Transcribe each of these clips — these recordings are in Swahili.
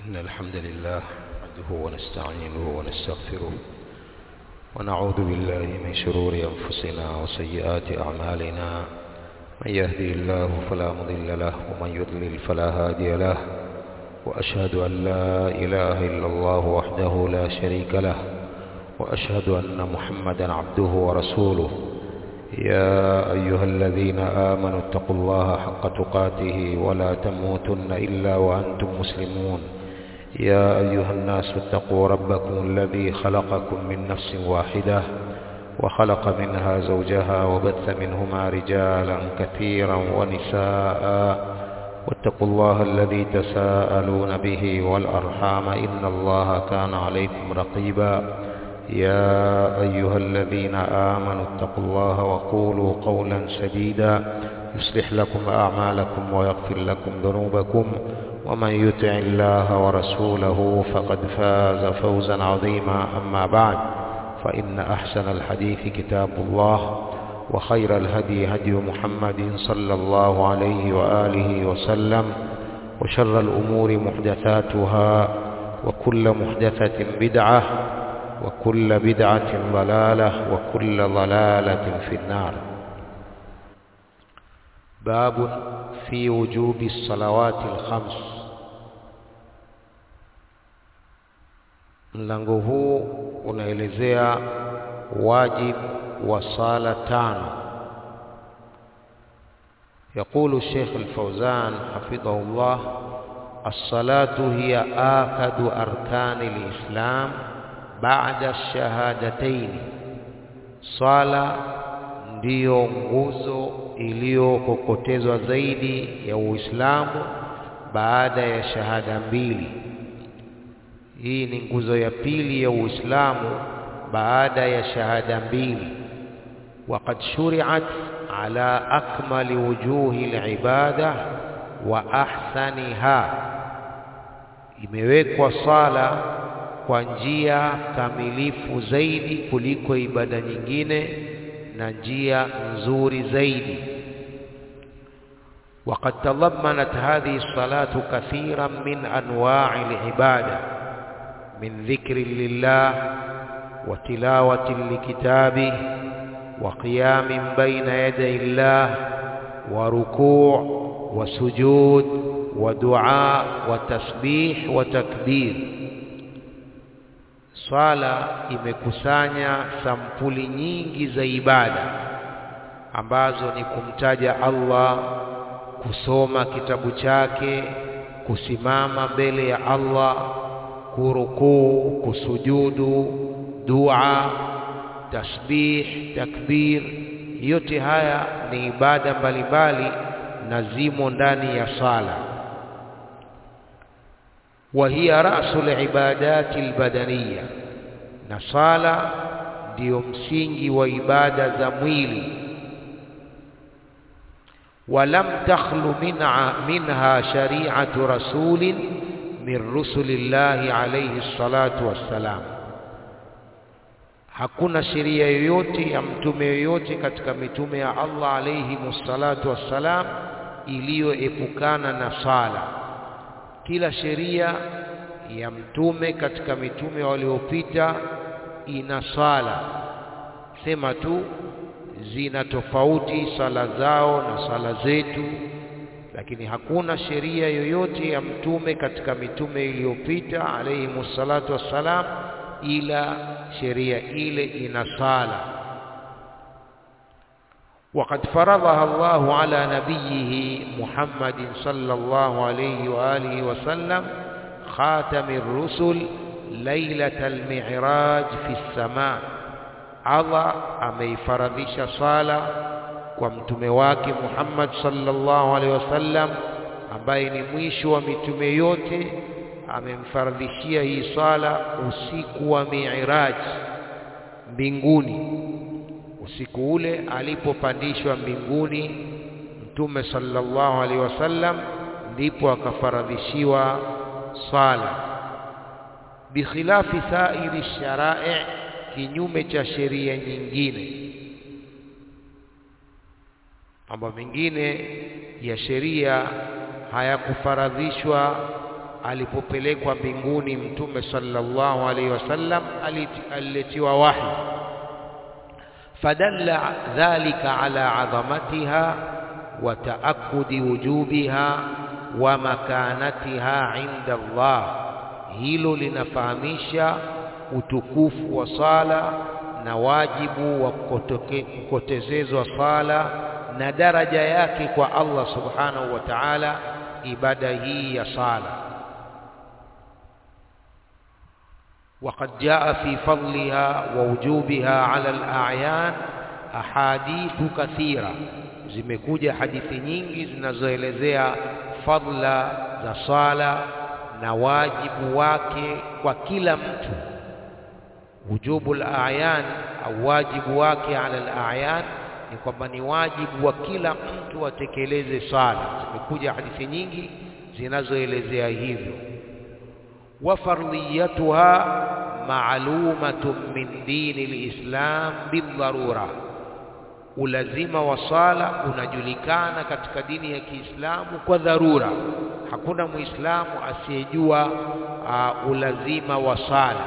إن الحمد لله نحمده ونستعينه ونستغفره ونعوذ بالله من شرور أنفسنا وسيئات أعمالنا من يهدي الله فلا مضل له ومن يضلل فلا هادي له وأشهد أن لا إله إلا الله وحده لا شريك له وأشهد أن محمدا عبده ورسوله يا أيها الذين آمنوا اتقوا الله حق تقاته ولا تموتن إلا وأنتم مسلمون يا أيها الناس اتقوا ربكم الذي خلقكم من نفس واحدة وخلق منها زوجها وبث منهما رجالا كثيرا ونساء واتقوا الله الذي تساءلون به والأرحام إن الله كان عليكم رقيبا يا أيها الذين آمنوا اتقوا الله وقولوا قولا سديدا يصلح لكم أعمالكم ويغفر لكم ذنوبكم ومن يطع الله ورسوله فقد فاز فوزا عظيما أما بعد فإن أحسن الحديث كتاب الله وخير الهدي هدي محمد صلى الله عليه وآله وسلم وشر الأمور محدثاتها وكل محدثة بدعة وكل بدعة ضلالة وكل ضلالة في النار باب في وجوب الصلوات الخمس mlango huu unaelezea wajib wa sala tano يقول الشيخ الفوزان حفظه الله الصلاة هي آكد أركان الإسلام baada shahadataini, swala ndiyo nguzo iliyokokotezwa zaidi ya Uislamu baada ya shahada mbili. Hii ni nguzo ya pili ya Uislamu baada ya shahada mbili. Waqad shuri'at ala akmali wujuhi alibada wa ahsaniha, imewekwa sala kwa njia kamilifu zaidi kuliko ibada nyingine na njia nzuri zaidi. وقد تضمنت هذه الصلاة كثيرا من أنواع العبادة من ذكر لله وتلاوة لكتابه وقيام بين يدي الله وركوع وسجود ودعاء وتسبيح وتكبير Swala imekusanya sampuli nyingi za ibada ambazo ni kumtaja Allah, kusoma kitabu chake, kusimama mbele ya Allah, kurukuu, kusujudu, dua, tasbih, takbir. Yote haya ni ibada mbalimbali na zimo ndani ya sala. وهي رأس العبادات البدنية na sala ndiyo msingi wa ibada za mwili walam takhlu minha, minha shari'atu rasulin min rusulillahi alayhi salatu wassalam hakuna sheria yoyote ya mtume yoyote katika mitume ya Allah alayhi salatu wassalam iliyoepukana na sala kila sheria ya mtume katika mitume waliopita ina sala, sema tu zina tofauti sala zao na sala zetu, lakini hakuna sheria yoyote ya mtume katika mitume iliyopita alayhi salatu wassalam, ila sheria ile ina sala. وقد فرضها الله على نبيه محمد صلى الله عليه وآله وسلم خاتم الرسل ليلة المعراج في السماء Allah ameifaradhisha sala kwa mtume wake Muhammad sallallahu alaihi wasallam ambaye ni mwisho wa mitume yote amemfaradhishia hii sala usiku wa Mi'raj mbinguni usiku ule alipopandishwa mbinguni mtume sallallahu alaihi wasallam ndipo akafaradhishiwa sala bikhilafi sairi sharai kinyume cha sheria nyingine mambo mengine ya sheria hayakufaradhishwa alipopelekwa mbinguni mtume sallallahu alaihi wasallam aliletiwa wahi fadalla dhalika ala adhamatiha wa taakkudi wujubiha wa makanatiha inda Allah hilo linafahamisha utukufu wa sala na wajibu wa kukotezezwa sala na daraja yake kwa Allah subhanahu wa ta'ala ibada hii ya sala وقد جاء في فضلها ووجوبها على الأعيان أحاديث كثيرة zimekuja hadithi nyingi zinazoelezea fadla za sala na wajibu wake kwa kila mtu wujubu al-a'yan au wajibu wake ala al-a'yan ni kwamba ni wajibu wa kila mtu atekeleze sala zimekuja hadithi nyingi zinazoelezea hivyo wa fardhiyatuha ma'lumatun min dini al-islam bidharura ulazima wa sala unajulikana katika dini ya Kiislamu kwa dharura hakuna muislamu asiyejua uh, ulazima wa sala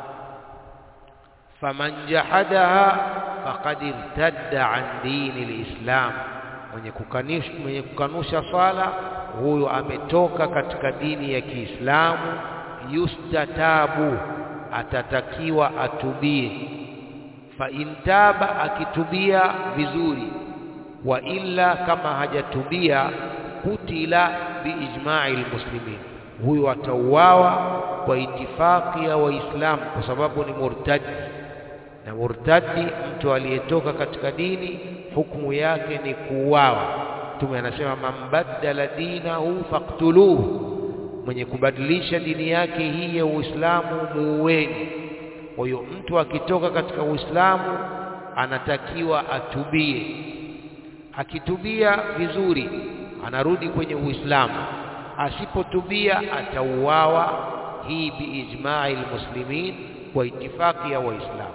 faman jahadaha faqad irtadda an dini alislam mwenye kukanusha mwenye kukanusha sala huyo ametoka katika dini ya Kiislamu yustatabu atatakiwa atubie fa intaba akitubia vizuri wa illa kama hajatubia kutila biijma'i almuslimin huyo atauawa kwa itifaki ya waislamu kwa sababu ni murtadi na murtadi mtu aliyetoka katika dini hukumu yake ni kuuawa mtume anasema man baddala dinahu faqtuluhu mwenye kubadilisha dini yake hii ya Uislamu muueni kwa hiyo mtu akitoka katika Uislamu anatakiwa atubie akitubia vizuri anarudi kwenye Uislamu asipotubia atauawa hii biijma'i almuslimin kwa itifaki ya waislamu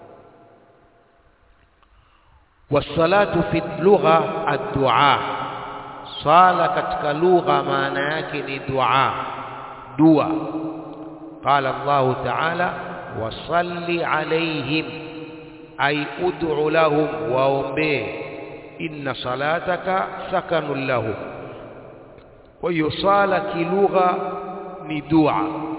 wasalatu fi lugha ad-du'a sala katika lugha maana yake ni dua dua qala Allah ta'ala wasalli alaihim ay ud'u lahum waombee inna salataka sakanun lahum kwa hiyo sala kilugha ni dua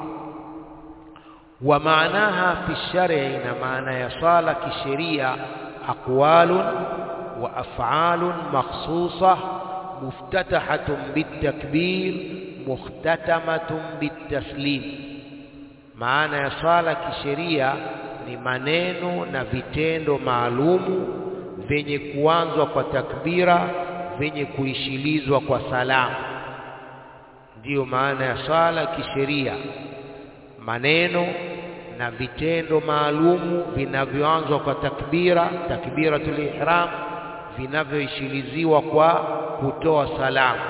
wa maanaha fi shar'i na maana ya sala kisheria aqwalun wa af'alun makhsusah muftatahatun bitakbir muhtatamatun bitaslim maana ya sala kisheria ni maneno na vitendo maalumu vyenye kuanzwa kwa takbira vyenye kuishilizwa kwa salamu ndiyo maana ya sala kisheria maneno na vitendo maalumu vinavyoanzwa kwa takbira takbiratul ihram vinavyoishiliziwa kwa kutoa salamu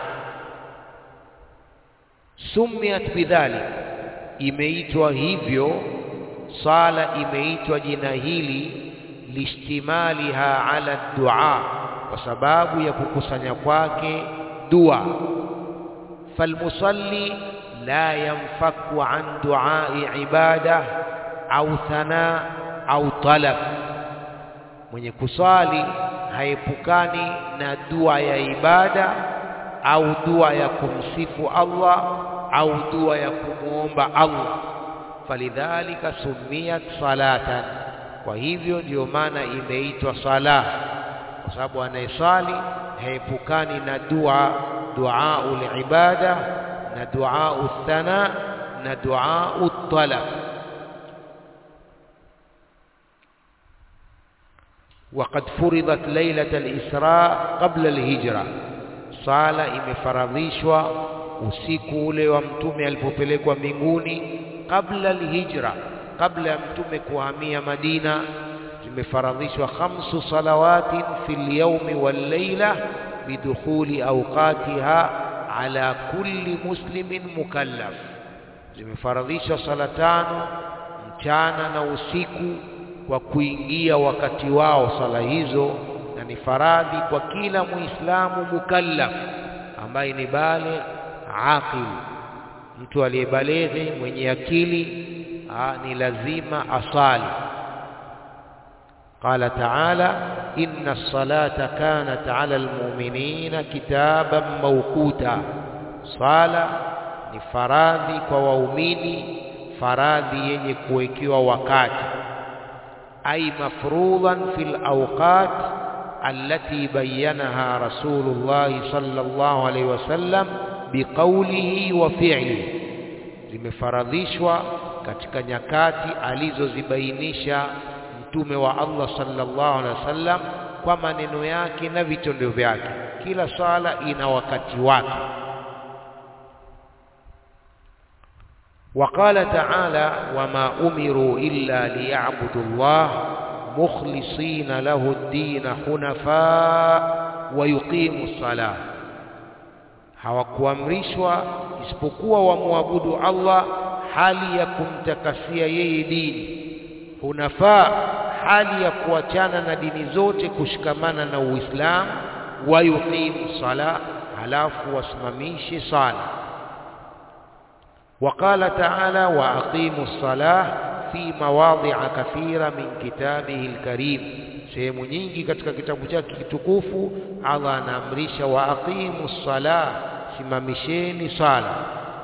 sumiat bidhalik imeitwa hivyo sala imeitwa jina hili lishtimaliha ala dua kwa sababu ya kukusanya kwake dua falmusalli la yanfaku an duai ibada au thana au talab mwenye kusali haepukani na dua ya ibada au dua ya kumsifu Allah au dua ya kumuomba Allah falidhalika sumiyat salatan kwa hivyo ndiyo maana imeitwa sala kwa sababu anayesali haepukani na dua duaul ibada na duaul thana na duaul talab وقد فرضت ليلة الإسراء قبل الهجرة صالة imefaradhishwa usiku ule wa mtume alipopelekwa mbinguni kabla alhijra kabla ya mtume kuhamia Madina zimefaradhishwa khamsu salawatin fil yawmi wal layla bidukhuli awqatiha ala kulli muslimin mukallaf zimefaradhishwa sala tano mchana na usiku kwa kuingia wakati wao sala hizo na ni faradhi kwa kila muislamu mukallaf ambaye ni bale aqil mtu aliyebaleghe mwenye akili aa, ni lazima asali qala taala inna as-salata kanat 'ala al-mu'minina kitaban mawquta sala ni faradhi kwa waumini faradhi yenye kuwekewa wakati ay mafruḍan fil awqat allati bayyanaha rasulullah sallallahu alayhi wasallam biqawlihi wa fi'lihi zimefaradhishwa katika nyakati alizozibainisha mtume wa Allah sallallahu alaihi wasallam kwa maneno yake na vitendo vyake kila swala ina wakati wake وقال تعالى وما أمروا إلا ليعبدوا الله مخلصين له الدين حنفاء ويقيموا الصلاة hawakuamrishwa isipokuwa wamwabudu Allah hali ya kumtakasia yeye dini hunafaa hali ya kuachana na dini zote kushikamana na Uislamu wayuqimu sala halafu wasimamishe sala وقال تعالى وأقيموا الصلاة في مواضع كثيرة من كتابه الكريم sehemu nyingi katika kitabu chake kitukufu Allah anaamrisha wa aqimu sala simamisheni sala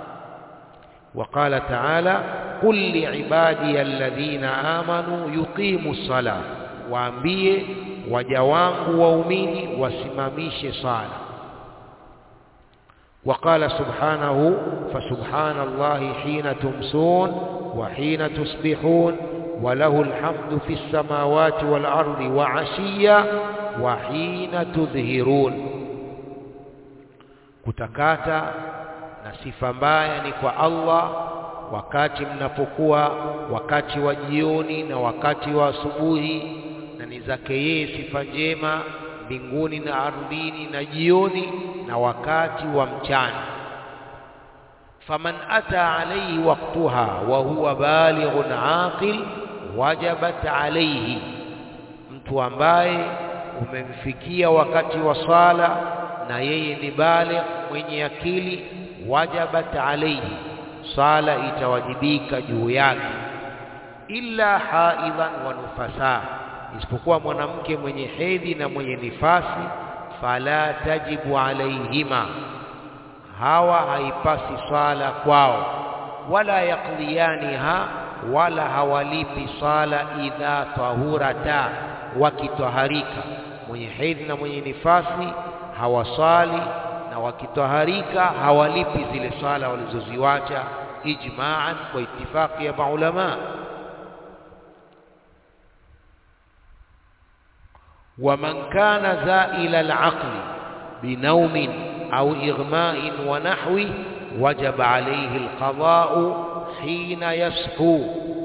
وقال تعالى قل لعبادي الذين آمنوا يقيموا الصلاة waambie waja wangu waumini wasimamishe sala وقال سبحانه فسبحان الله حين تمسون وحين تصبحون وله الحمد في السماوات والأرض وعشيا وحين تظهرون kutakata na sifa mbaya ni kwa Allah wakati mnapokuwa wakati wa jioni na wakati wa asubuhi na ni zake yeye sifa njema mbinguni na ardhini na jioni na wakati wa mchana faman ata alayhi waqtuha wa huwa balighun aqil wajabat alayhi mtu ambaye umemfikia wakati wa sala na yeye ni baligh mwenye akili wajabat alayhi sala itawajibika juu yake illa haidhan wa nufasa isipokuwa mwanamke mwenye hedhi na mwenye nifasi fala tajibu alaihima hawa haipasi sala kwao wala yaqdiyaniha wala hawalipi sala idha tahurata wakitaharika mwenye hedhi na mwenye nifasi hawasali na wakitaharika hawalipi zile sala walizoziwacha ijma'an kwa itifaki ya maulama ومن كان زائل العقل بنوم أو إغماء ونحوه وجب عليه القضاء حين يصحو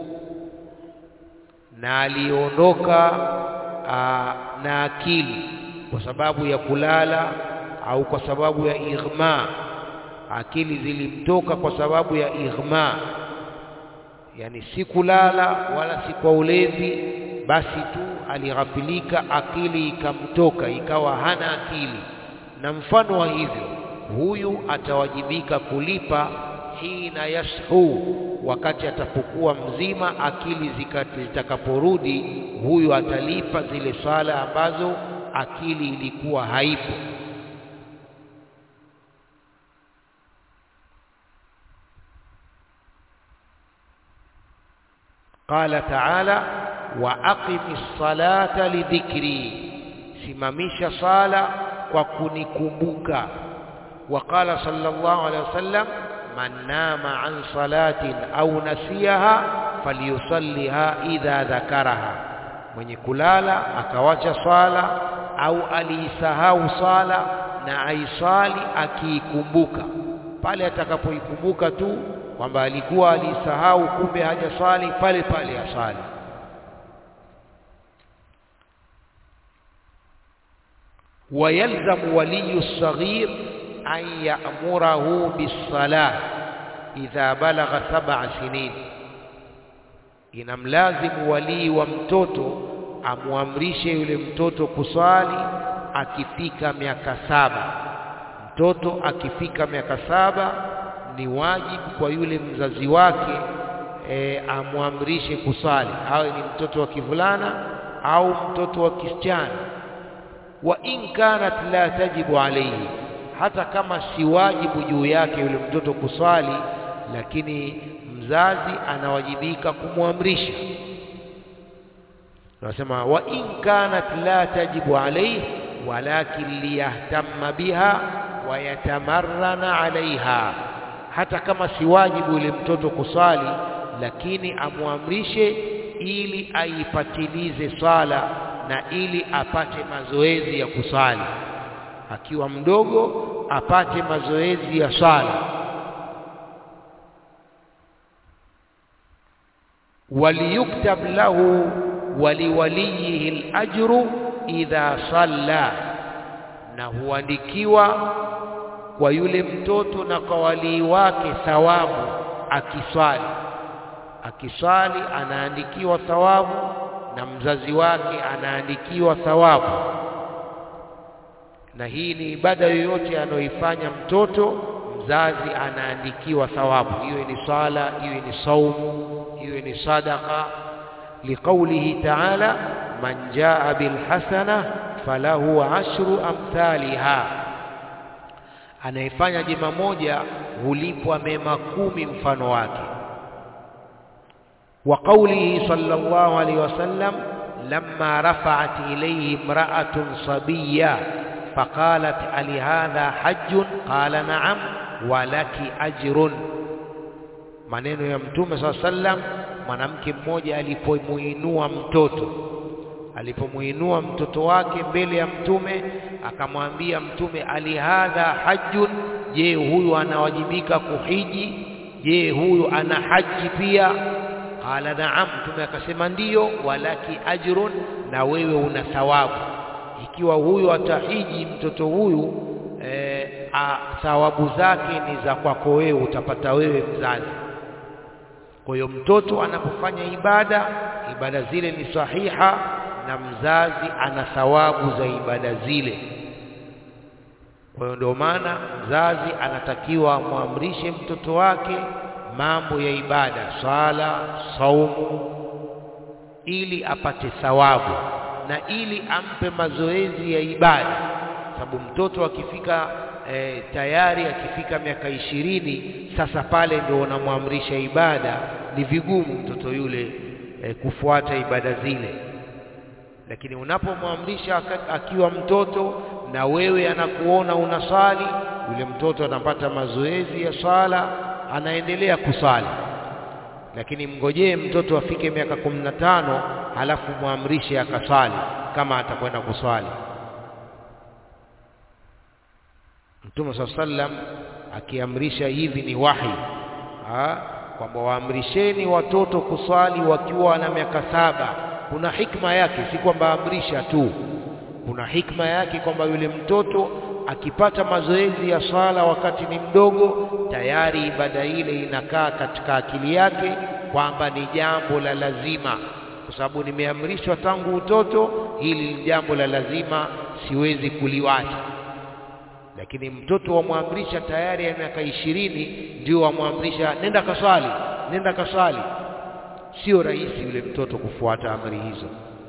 na aliondoka na akili kwa sababu ya kulala au kwa sababu ya ighma akili zilimtoka kwa sababu ya ighma yani si kulala wala si kwa ulevi basi tu alighafilika akili ikamtoka ikawa hana akili na mfano wa hivyo huyu atawajibika kulipa hina yashu wakati atapokuwa mzima akili zitakaporudi huyu atalipa zile sala ambazo akili ilikuwa haipo قال تعالى واقم الصلاه لذكري simamisha sala kwa kunikumbuka وقال صلى الله عليه وسلم من نام عن صلاة أو نسيها فليصليها إذا ذكرها mwenye kulala akawacha swala au aliisahau swala na aiswali akiikumbuka pale atakapoikumbuka tu kwamba alikuwa alisahau kumbe hajaswali pale pale aswali ويلزم ولي الصغير أن يأمره بالصلاة إذا بلغ سبع سنين inamlazimu walii wa mtoto amwamrishe yule mtoto kuswali akifika miaka saba mtoto akifika miaka saba ni wajibu kwa yule mzazi wake e, amwamrishe kusali, awe ni mtoto wa kivulana au mtoto wa kisichana. Wa in kanat la tajibu alayhi, hata kama si wajibu juu yake yule mtoto kuswali, lakini mzazi anawajibika kumwamrisha. Tunasema wa in kanat la tajibu alayhi walakin liyahtamma biha wa yatamarrana alaiha, hata kama si wajibu yule mtoto kuswali, lakini amwamrishe ili aipatilize swala na ili apate mazoezi ya kuswali. Akiwa mdogo apate mazoezi ya swala. waliyuktab lahu waliwaliyihi alajru idha salla, na huandikiwa kwa yule mtoto na kwa walii wake thawabu akiswali. Akiswali anaandikiwa thawabu na mzazi wake anaandikiwa thawabu. Na hii ni ibada yoyote anayoifanya mtoto, mzazi anaandikiwa thawabu, iwe ni swala, iwe ni saumu, iwe ni sadaka, liqaulihi ta'ala man jaa bilhasana falahu ashru amthaliha, anayefanya jema moja hulipwa mema kumi mfano wake. Wa qaulihi sallallahu alayhi wasallam lamma rafa'at ilayhi imra'atun sabiyya faqalat ali hadha hajjun qala na'am wa laki ajrun, maneno ya Mtume sallallahu alayhi wasallam, mwanamke mmoja alipomuinua mtoto alipomuinua mtoto wake mbele ya Mtume akamwambia Mtume, alihadha hajjun, je, huyu anawajibika kuhiji? Je, huyu ana haji pia? Qala naam, Mtume akasema ndiyo. Walaki ajrun, na wewe una thawabu. Ikiwa huyu atahiji mtoto huyu e, a, thawabu zake ni za kwako wewe, utapata wewe mzazi. Kwa hiyo mtoto anapofanya ibada, ibada zile ni sahiha na mzazi ana thawabu za ibada zile. Kwa hiyo ndio maana mzazi anatakiwa amwamrishe mtoto wake mambo ya ibada, swala, saumu, ili apate thawabu na ili ampe mazoezi ya ibada, sababu mtoto akifika e, tayari akifika miaka ishirini, sasa pale ndio unamwamrisha ibada, ni vigumu mtoto yule e, kufuata ibada zile lakini unapomwamrisha akiwa mtoto na wewe anakuona unasali, yule mtoto anapata mazoezi ya swala, anaendelea kusali. Lakini mngojee mtoto afike miaka kumi na tano halafu mwamrishe akaswali, kama atakwenda kuswali. Mtume saa sallam akiamrisha hivi ni wahi kwamba waamrisheni watoto kuswali wakiwa na miaka saba kuna hikma yake, si kwamba amrisha tu. Kuna hikma yake kwamba yule mtoto akipata mazoezi ya swala wakati ni mdogo, tayari ibada ile inakaa katika akili yake kwamba ni jambo la lazima, kwa sababu nimeamrishwa tangu utoto, hili ni jambo la lazima, siwezi kuliwacha. Lakini mtoto wamwamrisha tayari ya miaka ishirini, ndio wamwamrisha nenda kaswali, nenda kaswali Sio rahisi yule mtoto kufuata amri hizo.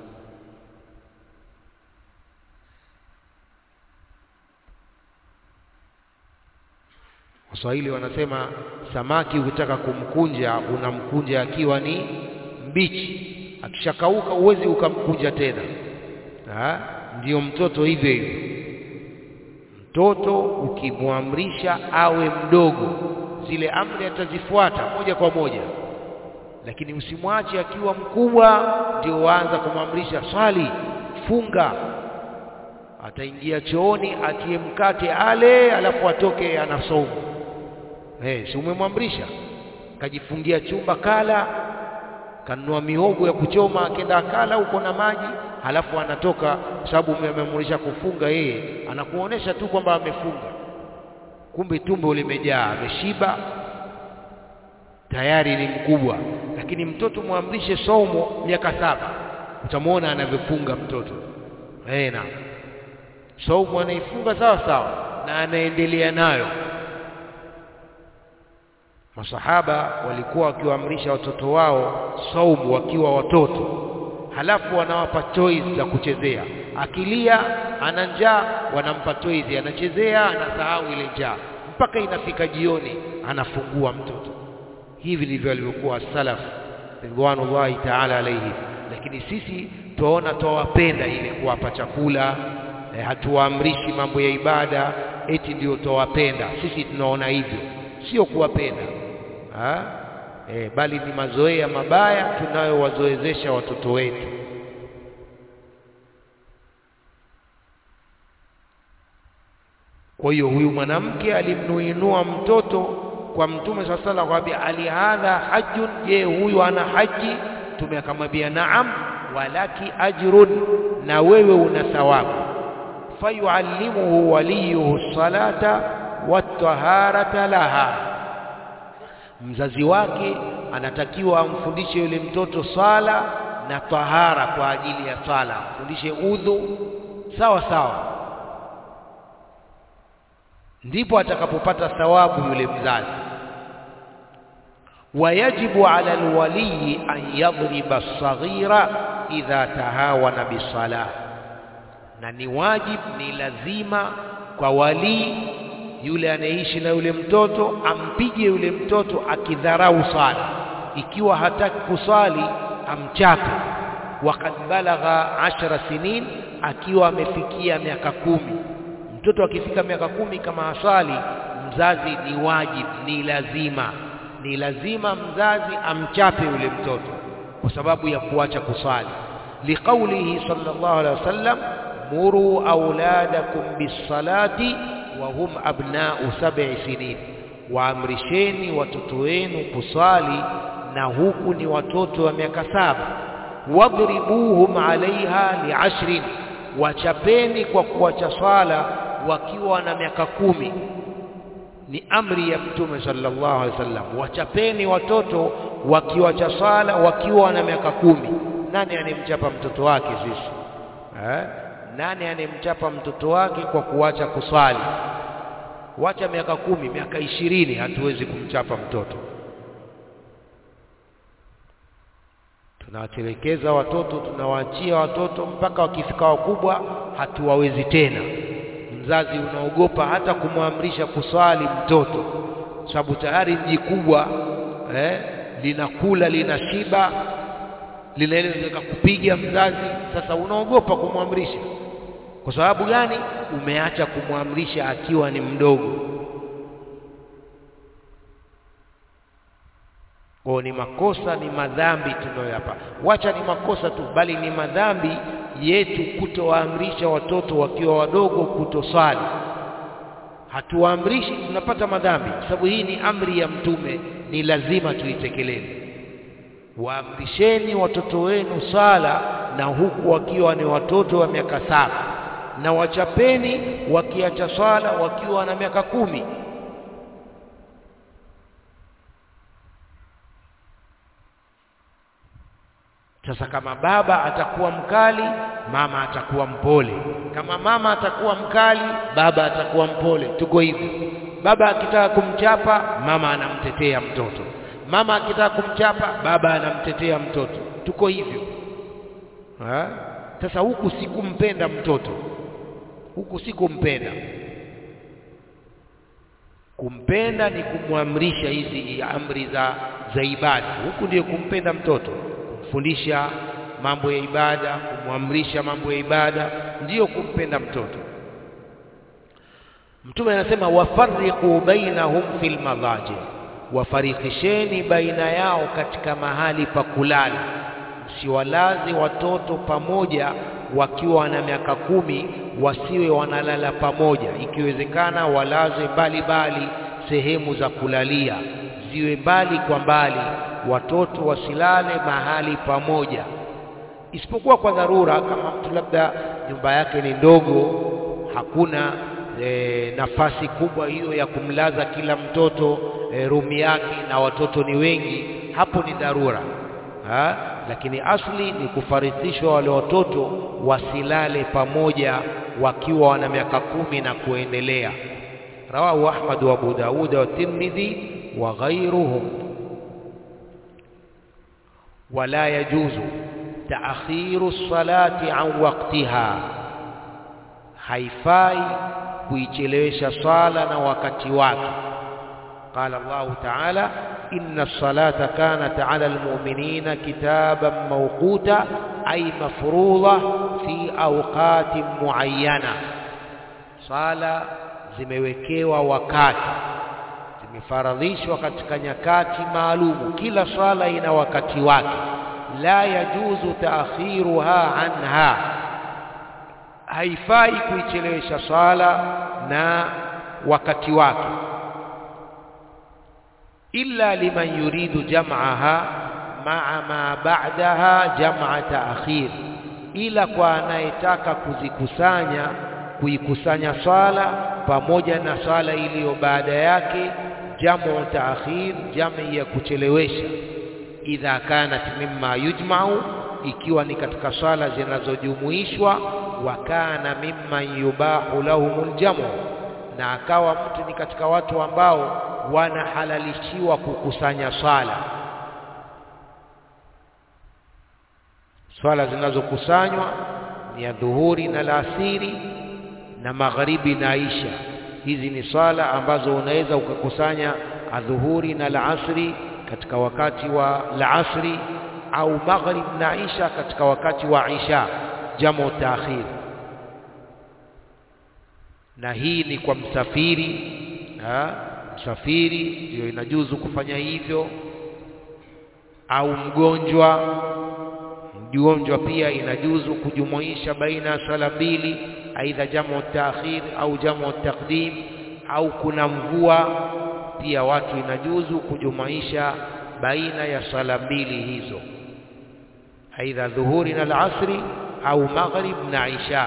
Waswahili wanasema samaki ukitaka kumkunja unamkunja akiwa ni mbichi, akishakauka huwezi ukamkunja tena. Ha? Ndiyo mtoto hivyo hivyo. Mtoto ukimwamrisha awe mdogo, zile amri atazifuata moja kwa moja lakini usimwache akiwa mkubwa ndio waanza kumwamrisha swali, funga. Ataingia chooni atie mkate ale, alafu atoke anasoma. Eh, si umemwamrisha? Kajifungia chumba, kala, kanunua mihogo ya kuchoma, akenda akala huko na maji, halafu anatoka, kwa sababu umemwamrisha kufunga. Yeye anakuonesha tu kwamba amefunga, kumbe tumbo limejaa, ameshiba tayari ni mkubwa. Lakini mtoto mwamrishe somo miaka saba, utamwona anavyofunga mtoto eh, na somo anaifunga sawa sawa na anaendelea nayo. masahaba walikuwa wakiwaamrisha watoto wao saumu wakiwa watoto halafu wanawapa toys za kuchezea akilia ana njaa wanampa toys anachezea anasahau ile njaa mpaka inafika jioni anafungua mtoto hivi ndivyo walivyokuwa salaf ridwanullahi ta'ala alayhi lakini sisi tuwaona twawapenda ile kuwapa chakula eh, hatuwaamrishi mambo ya ibada eti ndio twawapenda sisi tunaona hivyo sio kuwapenda ha? E, bali ni mazoea mabaya tunayowazoezesha watoto wetu kwa hiyo huyu mwanamke alimnuinua mtoto kwa mtume saa sala akamwambia ali hadha hajjun je huyu ana haji mtume akamwambia naam walaki ajrun na wewe una thawabu fayuallimuhu waliyuhu salata wataharata laha mzazi wake anatakiwa amfundishe yule mtoto sala na tahara kwa ajili ya sala amfundishe udhu sawa sawa ndipo atakapopata thawabu yule mzazi wayajibu ala alwaliyi an yadhriba as-saghira idha tahawana bisala na ni wajib ni lazima kwa walii yule anayeishi na yule mtoto ampige yule mtoto akidharau sala ikiwa hataki kusali amchape wakad balagha ashara sinin akiwa amefikia miaka kumi mtoto akifika miaka kumi kama hasali mzazi ni wajib ni lazima ni lazima mzazi amchape yule mtoto kwa sababu ya kuacha kusali liqaulihi sallallahu alaihi wasallam muru auladakum bisalati wa hum abna'u sab'i sinin waamrisheni watoto wenu kusali na huku ni watoto wa miaka saba wadribuhum alaiha li'ashrin wachapeni kwa kuacha swala wakiwa na miaka kumi ni amri ya mtume sallallahu alaihi wasallam wachapeni watoto wakiwacha swala wakiwa na miaka kumi nani anemchapa mtoto wake sisi eh? nani anemchapa mtoto wake kwa kuacha kuswali wacha miaka kumi miaka ishirini hatuwezi kumchapa mtoto tunawatelekeza watoto tunawaachia watoto mpaka wakifika wakubwa hatuwawezi tena mzazi unaogopa hata kumwamrisha kuswali mtoto sababu tayari mji kubwa eh, linakula linashiba linaweza kupiga mzazi sasa unaogopa kumwamrisha kwa sababu gani umeacha kumwamrisha akiwa ni mdogo kwa ni makosa ni madhambi tunayoyapa wacha ni makosa tu bali ni madhambi yetu kutowaamrisha watoto wakiwa wadogo kutoswali hatuwaamrishi tunapata madhambi sababu hii ni amri ya mtume ni lazima tuitekeleze waamrisheni watoto wenu sala na huku wakiwa ni watoto wa miaka saba na wachapeni wakiacha swala wakiwa na miaka kumi sasa kama baba atakuwa mkali mama atakuwa mpole kama mama atakuwa mkali baba atakuwa mpole tuko hivyo baba akitaka kumchapa mama anamtetea mtoto mama akitaka kumchapa baba anamtetea mtoto tuko hivyo ha? sasa huku sikumpenda mtoto huku sikumpenda kumpenda ni kumwamrisha hizi amri za za ibada huku ndiyo kumpenda mtoto kumfundisha mambo ya ibada kumwamrisha mambo ya ibada ndiyo kumpenda mtoto mtume anasema wafarriqu bainahum fil madaji wafarikisheni baina yao katika mahali pa kulala msiwalaze watoto pamoja wakiwa na miaka kumi wasiwe wanalala pamoja ikiwezekana walaze mbali mbali sehemu za kulalia ziwe mbali kwa mbali watoto wasilale mahali pamoja isipokuwa kwa dharura kama mtu labda nyumba yake ni ndogo hakuna e, nafasi kubwa hiyo ya kumlaza kila mtoto e, rumi yake na watoto ni wengi hapo ni dharura ha? lakini asli ni kufarithishwa wale watoto wasilale pamoja wakiwa wana miaka kumi na kuendelea rawahu Ahmad wa Abu Daud wa Tirmidhi وغيرهم ولا يجوز تأخير الصلاة عن وقتها haifai kuichelewesha swala na wakati wake قال الله تعالى إن الصلاة كانت على المؤمنين كتابا موقوتا أي مفروضة في أوقات معينة صلاة zimewekewa wakati zimefaradhishwa katika nyakati maalumu kila swala ina wakati wake la yajuzu taakhiruha anha haifai kuichelewesha swala na wakati wake illa liman yuridu jam'aha ma'a ma ba'daha jam'a ta'khir ila kwa anayetaka kuzikusanya kuikusanya swala pamoja na swala iliyo baada yake jamu ta'khir jami ya kuchelewesha idha kanat mimma yujma'u ikiwa ni katika swala zinazojumuishwa wa kana mimman yubahu lahumul jamu na akawa mtu ni katika watu ambao wanahalalishiwa kukusanya swala swala zinazokusanywa ni ya dhuhuri na laasiri na magharibi na isha hizi ni swala ambazo unaweza ukakusanya adhuhuri na laasri katika wakati wa laasri au maghrib na isha katika wakati wa isha jamu taakhir na hii ni kwa msafiri ha? msafiri ndio inajuzu kufanya hivyo au mgonjwa mgonjwa pia inajuzu kujumuisha baina ya sala mbili aidha jamu taakhir au jamu taqdim au kuna mvua pia watu inajuzu kujumuisha baina ya sala mbili hizo aidha dhuhuri na alasri au maghrib na isha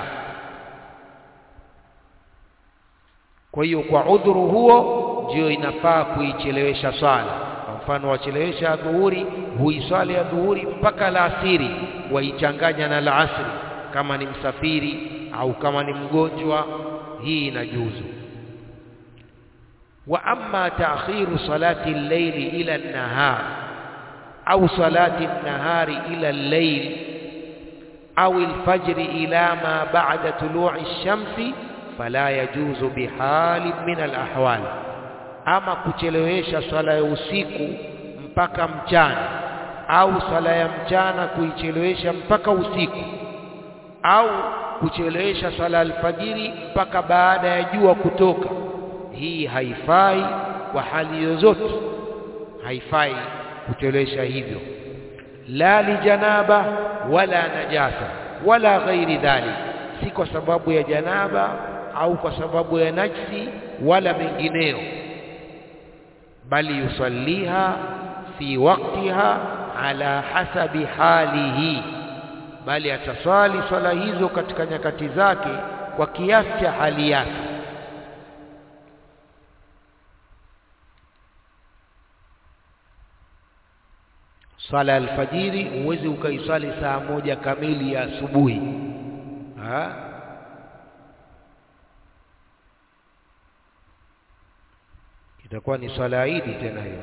kwa hiyo kwa udhuru huo ndio inafaa kuichelewesha swala kwa mfano wachelewesha dhuhuri huiswali ya dhuhuri mpaka laasiri waichanganya na laasri kama ni msafiri au kama ni mgonjwa hii inajuzu wa amma ta'khiru salati al-layli ila an-nahar au salati an-nahari ila al-layl au al-fajr ila ma ba'da tulu'i ash-shamsi fala yajuzu bihali min al-ahwal ama kuchelewesha swala ya usiku mpaka mchana au swala ya mchana kuichelewesha mpaka usiku au kuchelewesha swala alfajiri mpaka baada ya jua kutoka hii haifai kwa hali yozote haifai kuchelewesha hivyo la lijanaba wala najasa wala ghairi dhalik si kwa sababu ya janaba au kwa sababu ya najsi wala mengineo bali yusalliha fi waqtiha ala hasabi halihi bali ataswali swala hizo katika nyakati zake kwa kiasi cha hali yake swala ya alfajiri huwezi ukaiswali saa moja kamili ya asubuhi itakuwa ni swala ya Idi tena hiyo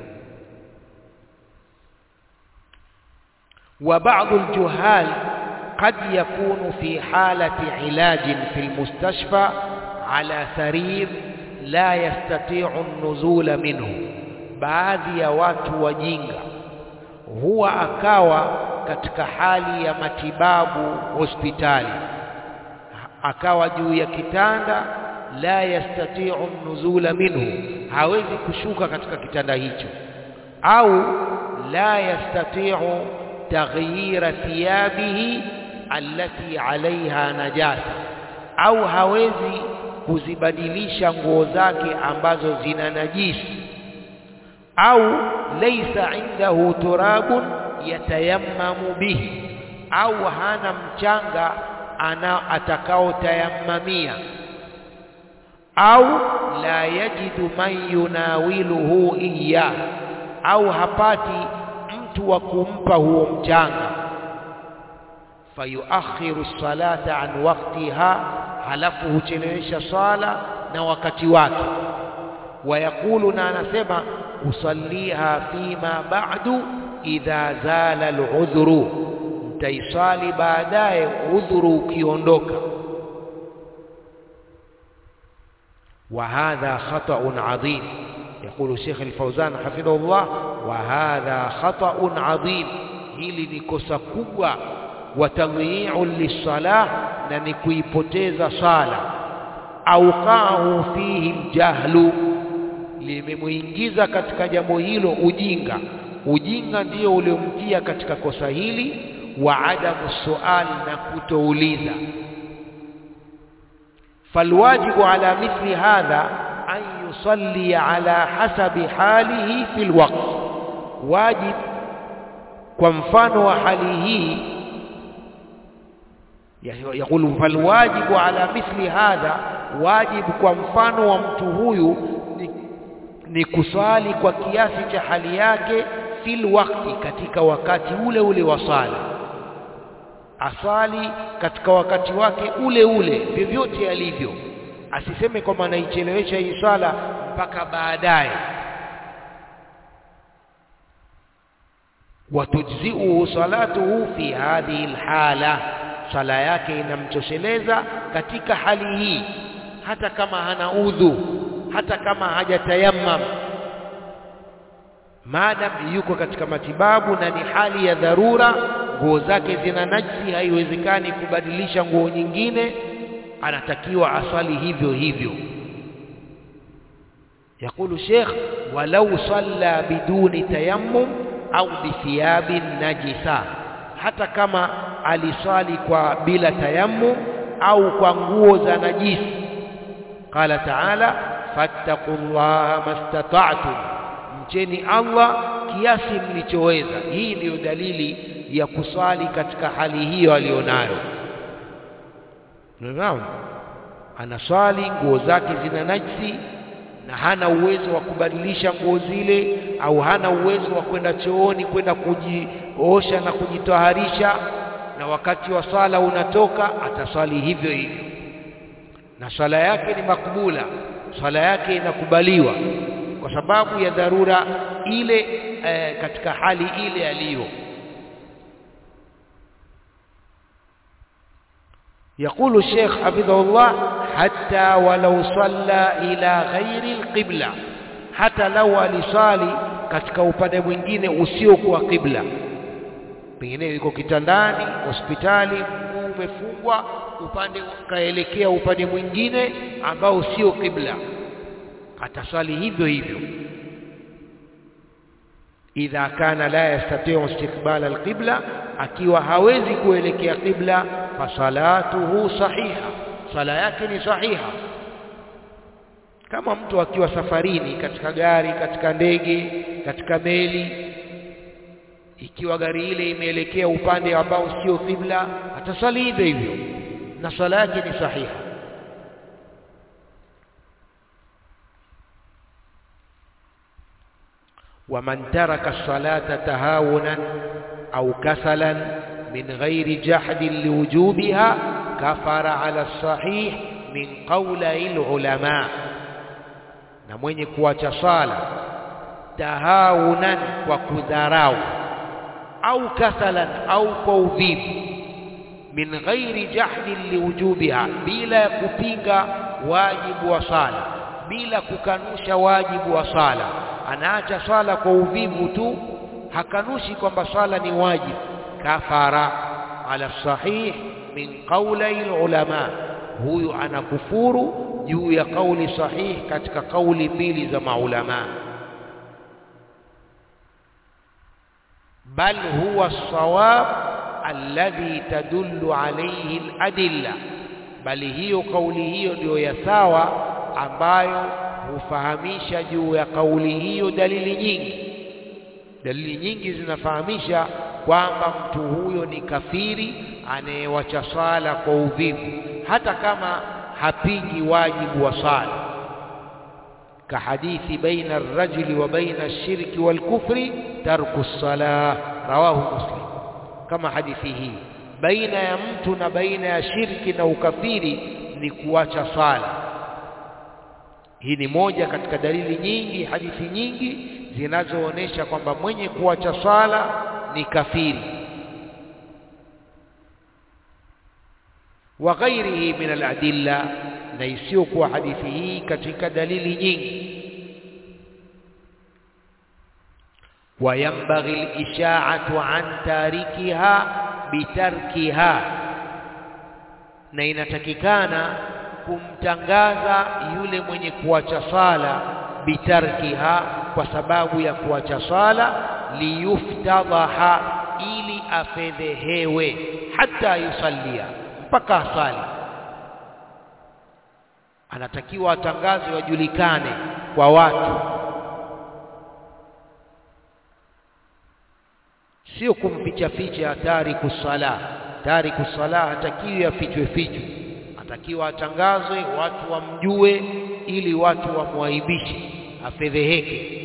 وبعض الجهال قد يكون في حالة علاج في المستشفى على سرير لا يستطيع النزول منه baadhi ya watu wajinga huwa akawa katika hali ya matibabu hospitali akawa juu ya kitanda la yastati'u nuzula minhu hawezi kushuka katika kitanda hicho au la yastati'u taghyira thiyabihi allati alaiha najasa au hawezi kuzibadilisha nguo zake ambazo zina najisi au laysa indahu turabun yatayammamu bihi au hana mchanga ana atakao tayammamia au la yajidu man yunawiluhu iya au hapati mtu wa kumpa huo mchanga fayuakhiru salata an waqtiha halafu huchelewesha swala na wakati wake wayakulu na anasema usalliha fima ba'du idha zala al'udhru nitaisali baadaye udhuru ukiondoka وهذا خطأ عظيم يقول الشيخ الفوزان حفظه الله وهذا خطأ عظيم hili ni kosa kubwa wa tadhi'u lisalah na ni kuipoteza sala auqahu fihi aljahlu limemuingiza katika jambo hilo ujinga ujinga ndio uliomtia katika kosa hili wa adamu suali na kutouliza falwajibu ala mithli hadha an yusalli ala hasabi halihi fi alwaqt wajib kwa mfano wa hali hii يقول فالواجب على مثل هذا واجب kwa mfano wa mtu huyu ni, ni kuswali kwa kiasi cha hali yake fil wakti katika wakati ule ule wa sala asali katika wakati wake ule ule vyovyote alivyo asiseme kwamba anaichelewesha hii swala mpaka baadaye watujziuhu salatuhu fi hadhihi alhala sala yake inamtosheleza katika hali hii hata kama hana udhu hata kama hajatayammam maadam yuko katika matibabu na ni hali ya dharura nguo zake zina najisi haiwezekani kubadilisha nguo nyingine anatakiwa aswali hivyo hivyo يقول شيخ ولو صلى بدون تيمم au bithiyabin najisa hata kama aliswali kwa bila tayammum au kwa nguo za najisi qala taala fattaqullaha mastata'tum mcheni Allah kiasi mlichoweza hii ndiyo dalili ya kuswali katika hali hiyo alionayo Naam anaswali nguo zake zina najisi na hana uwezo wa kubadilisha nguo zile au hana uwezo wa kwenda chooni kwenda kujiosha na kujitaharisha na wakati wa sala unatoka ataswali hivyo hivyo na swala yake ni makbula swala yake inakubaliwa kwa sababu ya dharura ile eh, katika hali ile aliyo يقول الشيخ حفظه الله حتى ولو صلى إلى غير القبلة hata lau alisali katika upande mwingine usiokuwa qibla pengine yuko kitandani hospitali mguu umefungwa upande kaelekea upande mwingine ambao sio qibla ataswali hivyo hivyo idha kana la yastati'u istiqbala alqibla akiwa hawezi kuelekea qibla fasalatuhu sahiha sala yake ni sahiha kama mtu akiwa safarini katika gari katika ndege katika meli ikiwa gari ile imeelekea upande ambao sio qibla atasali hivyo hivyo na sala yake ni sahiha ومن ترك الصلاة تهاونا أو كسلا من غير جحد لوجوبها كفر على الصحيح من قولي العلماء na mwenye kuacha sala tahawunan kwa kudharau au kasalan au kwa uvivu min ghairi jahdin liwujubiha bila ya kupinga wajibu wa sala bila kukanusha wajibu wa sala anaacha swala kwa uvivu tu hakanushi kwamba swala ni wajibu kafara ala sahih min qawli ulama huyu anakufuru juu ya kauli sahih katika kauli mbili za maulama bal huwa sawab alladhi tadullu alayhi aladilla bali hiyo kauli hiyo ndio ya sawa ambayo hufahamisha juu ya kauli hiyo dalili nyingi dalili nyingi zinafahamisha kwamba mtu huyo ni kafiri anayewacha sala kwa uvivu hata kama hapingi wajibu wa sala كحديث بين الرجل وبين الشرك والكفر ترك الصلاة رواه مسلم كما حديثه بين يمتنا بين الشرك na ukafiri ni kuacha sala hii ni moja katika dalili nyingi hadithi nyingi zinazoonesha kwamba mwenye kuacha swala ni kafiri wa ghairihi min aladilla na isiyokuwa hadithi hii katika dalili nyingi وينبغي الإشاعة عن تاركها بتركها na inatakikana kumtangaza yule mwenye kuacha sala bitarkiha kwa sababu ya kuacha sala liyuftadhaha ili afedhehewe hata yusallia mpaka asali anatakiwa atangazwe wajulikane kwa watu sio kumficha ficha tariku sala tariku sala hatakiwi afichwe fichwe atakiwa atangazwe watu wamjue ili watu wamwaibishe afedheheke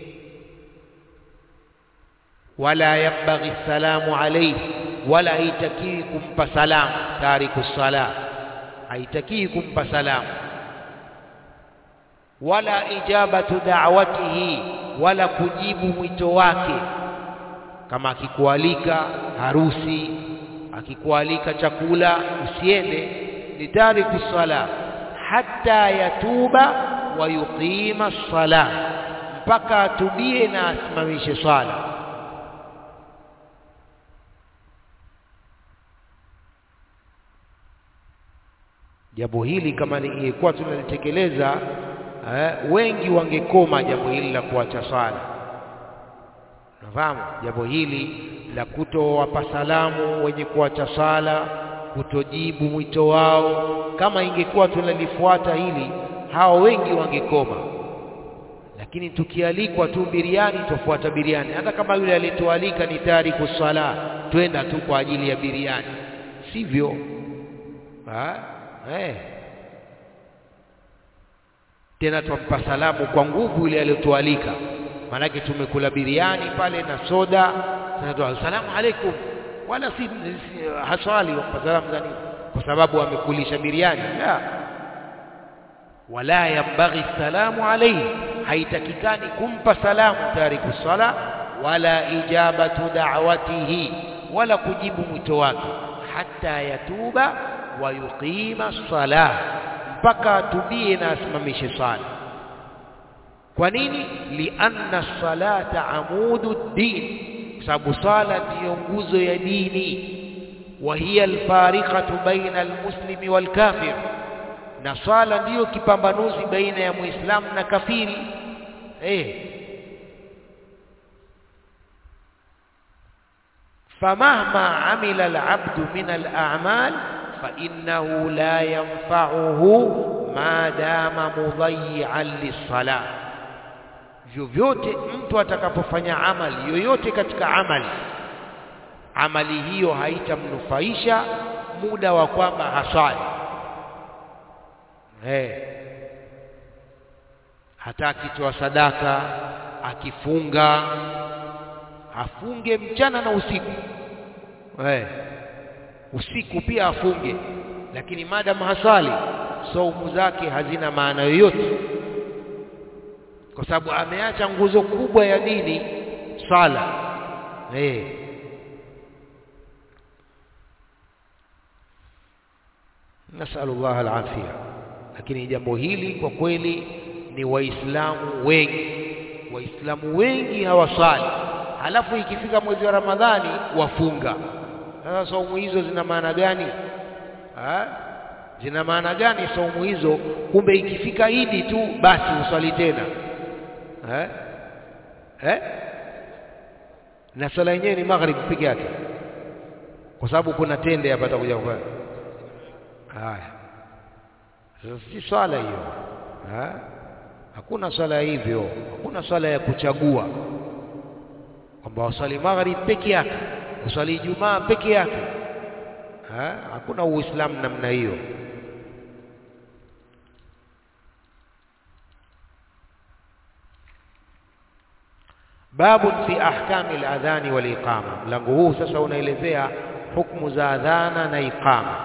wala yambaghi salamu alayhi wala haitakiwi kumpa salamu tariku sala haitakiwi kumpa salamu wala ijabatu da'watihi wala kujibu mwito wake kama akikualika harusi akikualika chakula usiende ni tariku sala hata yatuba wa yuqima sala mpaka atubie na asimamishe swala jambo hili kama lingekuwa tunalitekeleza eh, wengi wangekoma jambo hili la kuacha swala Unafahamu jambo hili la kutowapa salamu wenye kuacha sala, kutojibu mwito wao. Kama ingekuwa tunalifuata hili, hao wengi wangekoma. Lakini tukialikwa tu biriani, tufuata biriani, hata kama yule aliyetualika ni tariku sala, twenda tu kwa ajili ya biriani, sivyo? Ha? Eh. Tena twampa salamu kwa nguvu yule aliyotualika manake tumekula biriani pale na soda sasa asalamu alaikum wala si, si haswali kwa salamu za nini kwa sababu amekulisha biriani la wala yambaghi salamu alayhi haitakikani kumpa salamu tariku sala wala ijabatu da'watihi wala kujibu mwito wake hata yatuba wa yuqima sala mpaka atubie na asimamishe sala kwa nini lianna salata amudu din kwa sababu sala ndiyo nguzo ya dini wa hiya alfariqatu baina almuslimi walkafir na sala ndiyo kipambanuzi baina ya muislamu na kafiri eh famahma amila alabdu min al'amal fa innahu la yanfa'uhu ma dama mudayyi'an lis-salah vyovyote mtu atakapofanya amali yoyote katika amali amali hiyo haitamnufaisha muda wa kwamba haswali hey. hata akitoa sadaka akifunga afunge mchana na usiku hey. usiku pia afunge lakini madam haswali saumu zake hazina maana yoyote kwa sababu ameacha nguzo kubwa ya dini sala eh nasallallahu alafia lakini jambo hili kwa kweli ni waislamu wengi waislamu wengi hawasali halafu ikifika mwezi wa ramadhani wafunga sasa saumu hizo zina maana gani ha? zina maana gani saumu hizo kumbe ikifika idi tu basi uswali tena eh eh na swala yenyewe ni maghrib peke yake kwa sababu kuna tende hapa takuja kwa haya sasa si swala hiyo eh hakuna swala hivyo hakuna swala ya kuchagua kwamba waswali maghrib peke yake uswali ijumaa peke yake eh hakuna uislamu namna hiyo babu fi ahkami al-adhani wal iqama mlango huu sasa unaelezea hukumu za adhana na iqama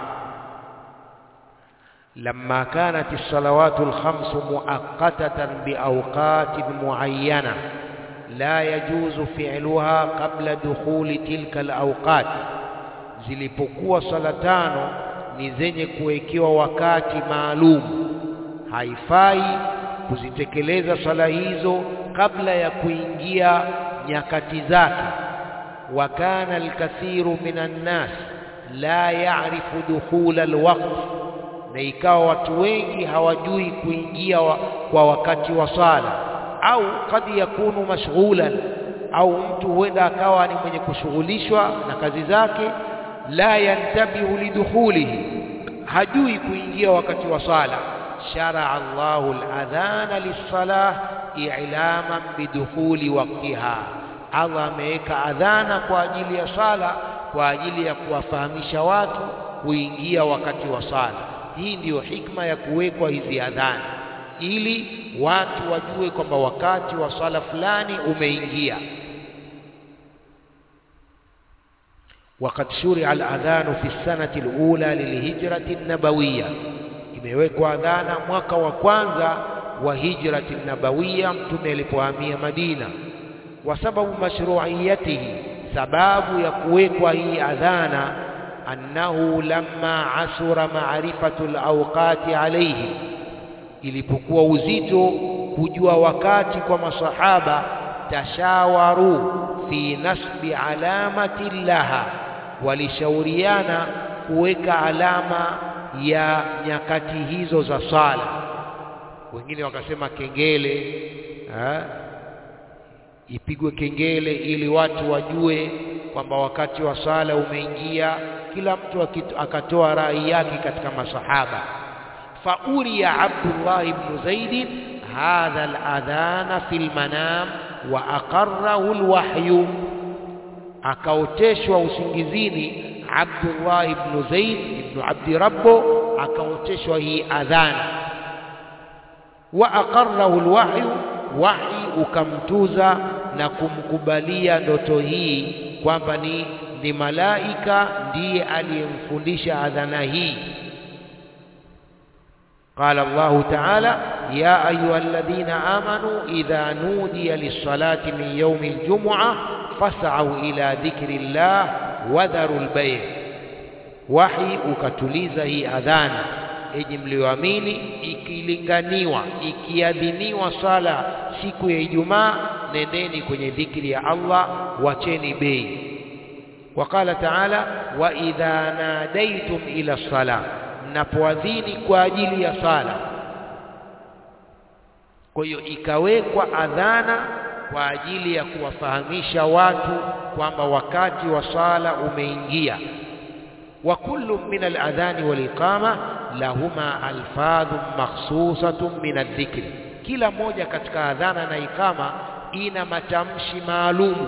lamma kanat as-salawatu al-khams muaqqatatan bi awqatin muayyana la yajuzu fi'luha qabla dukhuli tilka alawqat zilipokuwa sala tano ni zenye kuwekewa wakati maalum haifai kuzitekeleza sala hizo kabla ya kuingia nyakati zake wa kana alkathiru minan nas la ya'rifu dukhula alwaqt na ikawa watu wengi hawajui kuingia wa, kwa wakati wa sala au kad yakunu mashghulan au mtu huenda akawa ni mwenye kushughulishwa na kazi zake la yantabihu lidukhulihi hajui kuingia wakati wa sala sharaa Allahu al-adhana lis-salah i'laman bidukhuli waqtiha Allah ameweka adhana kwa ajili ya sala kwa ajili ya kuwafahamisha watu kuingia wakati wa sala hii ndiyo hikma ya kuwekwa hizi adhana ili watu wajue kwamba wakati wa sala fulani umeingia وقد شرع الأذان في السنة الأولى للهجرة النبوية imewekwa adhana mwaka wa kwanza wa hijrati nabawiya mtume alipohamia Madina wa sababu mashru'iyatihi sababu ya kuwekwa hii adhana annahu lamma asura ma'rifatu al-awqati alayhi ilipokuwa uzito kujua wakati kwa masahaba tashawaru fi nasbi alamati laha walishauriana kuweka alama ya nyakati hizo za sala wengine wakasema kengele ha? ipigwe kengele ili watu wajue kwamba wakati wa sala umeingia kila mtu akatoa rai yake katika masahaba fauriya Abdullah ibn Zaid hadha al-adhana fil manam wa aqarrahu al-wahyu akaoteshwa usingizini Abdullah ibn Zaid ibn Abdi Rabbo akaoteshwa hii adhana wa aqarrahu alwahyu wahi ukamtuza na kumkubalia ndoto hii kwamba ni ni malaika ndiye aliyemfundisha adhana hii قال الله تعالى يا أيها الذين آمنوا إذا نودي للصلاة من يوم الجمعة فاسعوا إلى ذكر الله وذروا البيع wahi ukatuliza hii adhana enyi mlioamini ikilinganiwa ikiadhiniwa sala siku ya Ijumaa nendeni kwenye dhikri ya Allah wacheni bei wakala taala wa idha nadaitum ila sala mnapoadhini kwa ajili ya sala kwa hiyo ikawekwa adhana kwa ajili ya kuwafahamisha watu kwamba wakati wa sala umeingia وكل من الأذان والإقامة لهما ألفاظ مخصوصة من الذكر kila moja katika adhana na ikama ina matamshi maalumu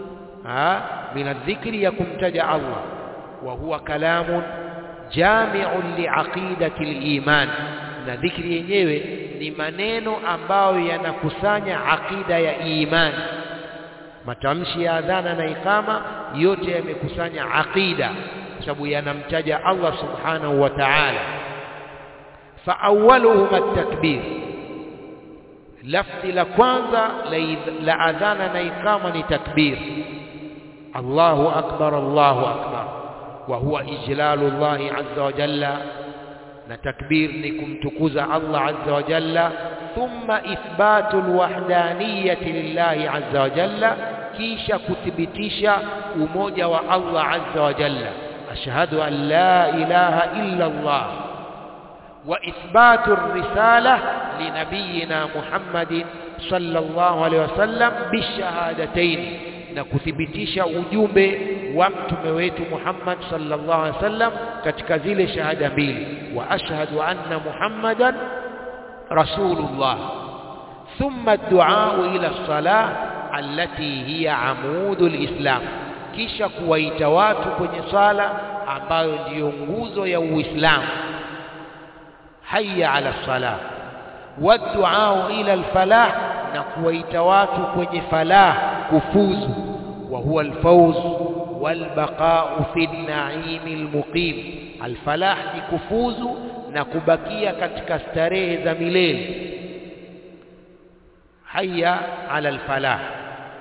min adhikri ya kumtaja Allah wa huwa kalamun jami'un liaqidati aliman na dhikri yenyewe ni maneno ambayo yanakusanya aqida ya imani matamshi ya adhana na ikama yote yamekusanya aqida sababu yanamtaja Allah subhanahu wa ta'ala fa awwaluhum at-takbir lafzi la kwanza la adhana na ikama ni takbir Allahu akbar Allahu akbar wa huwa ijlalu Allah azza wa jalla na takbir ni kumtukuza Allah azza wa jalla thumma ithbatu alwahdaniyati lillahi azza wa jalla kisha kuthibitisha umoja wa Allah azza wa jalla أشهد أن لا إله إلا الله وإثبات الرسالة لنبينا محمد صلى الله عليه وسلم بالشهادتين نكثبتش ujumbe wa mtume wetu Muhammad sallallahu alaihi wasallam katika zile shahada mbili wa ashhadu anna Muhammadan rasulullah thumma ad-du'a ila as-salah allati hiya amudul islam kisha kuwaita watu kwenye sala ambayo ndiyo nguzo ya Uislamu hayya ala salah waddu'a ila alfalah na kuwaita watu kwenye falah kufuzu wa huwa alfawz walbaqa'u fi an-na'im almuqim alfalah ni kufuzu na kubakia katika starehe za milele hayya ala alfalah